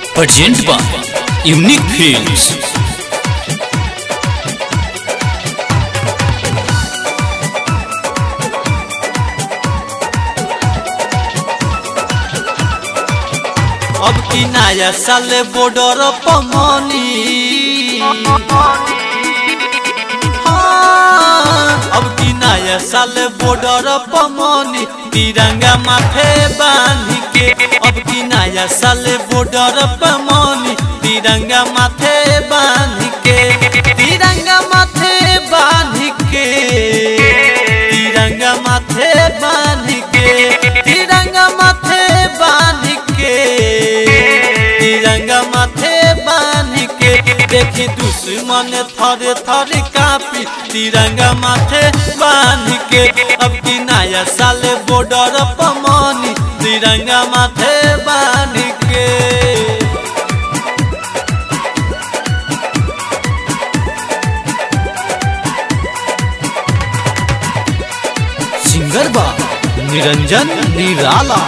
Present by Unique Films. अब की नया साल बॉर्डर पमनी हाँ, अब की नया साल बॉर्डर पमनी तिरंगा माथे बांध के अब की नया साल बॉर्डर पमनी तिरंगा माथे बांध के तिरंगा माथे बांध के तिरंगा माथे बांध के तिरंगा माथे बांध के तिरंगा माथे बांध के देखी दुश्मन थरे थरे कापी तिरंगा माथे बांध के अब की नया साल बॉर्डर पमनी तिरंगा माथे बांध के सिंगर बा निरंजन निराला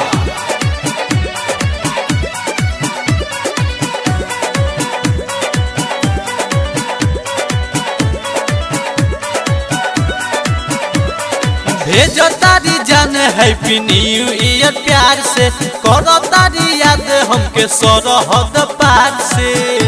भेजो तारी जान हैप्पी न्यू ईयर प्यार से करो तारी याद हमके सरहद पार से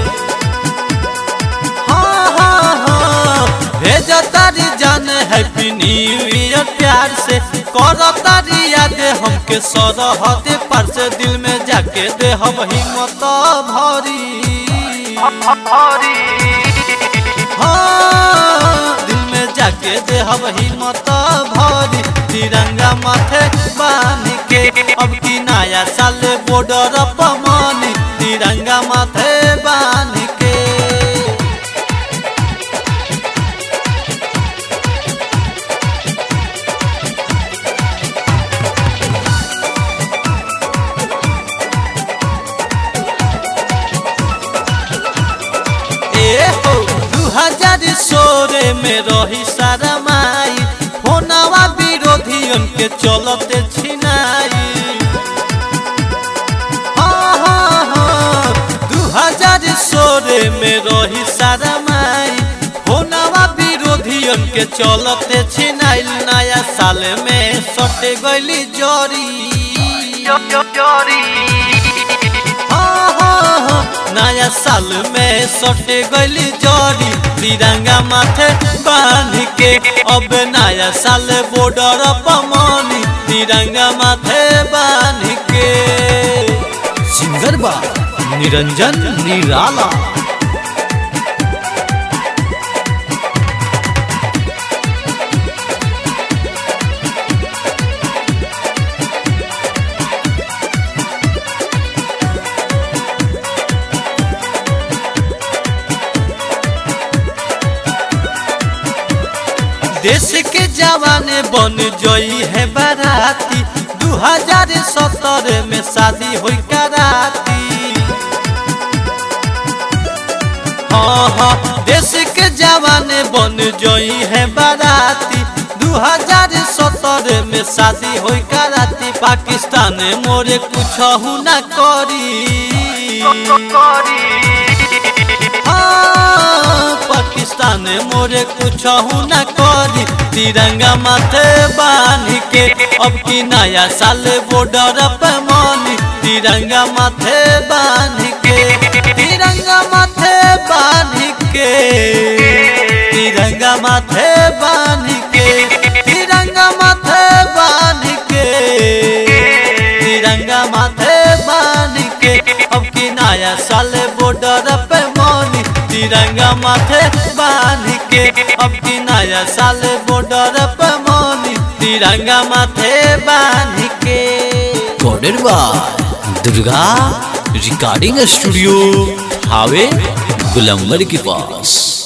हाँ हाँ हाँ भेजो तारी जान हैप्पी न्यू ईयर प्यार से करो तारी याद हमके सरहद पार से दिल में जाके दे हम हिम्मत भरी हाँ, दिल में जाके दे हम हिम्मत भरी तिरंगा माथे बांध के अब की नया साल बॉर्डर पमनी तिरंगा माथे बांध के ए हो दू हजार सोरे में रही सारा माई होनावा विरोधियन के चलते छिनाई हाँ हाँ हाँ दू हजार सोरे में रही सारा माई होनावा विरोधियन के चलते छिनाइल नया साल में सटे गईली जोरी हाँ, हाँ, हाँ, नया साल में सटे गईली जोड़ी तिरंगा माथे बांध के अब नया साल बॉर्डर पमनी तिरंगा माथे बांध के सिंगर बा निरंजन निराला देश के जवान बन जई है बाराती दू हजार सत्रह में शादी हुई कराती हाँ हाँ देश के जवान बन जई है बाराती दू हजार सत्रह में शादी हुई कराती पाकिस्तान मोरे कुछ ना करी हाँ, पाकिस्तान मोरे कुछ न करी तिरंगा माथे बांध के अब की नया साल बॉर्डर पे मनी तिरंगा माथे बांध के तिरंगा माथे बांध के तिरंगा माथे बांध के तिरंगा माथे बांध के तिरंगा माथे बांध के अब की नया साल बॉर्डर पे मनी तिरंगा माथे बांध के अब की नया साल बॉर्डर पे मनी तिरंगा माथे बांध के coded by Durga recording studio हावे गुलंबर के पास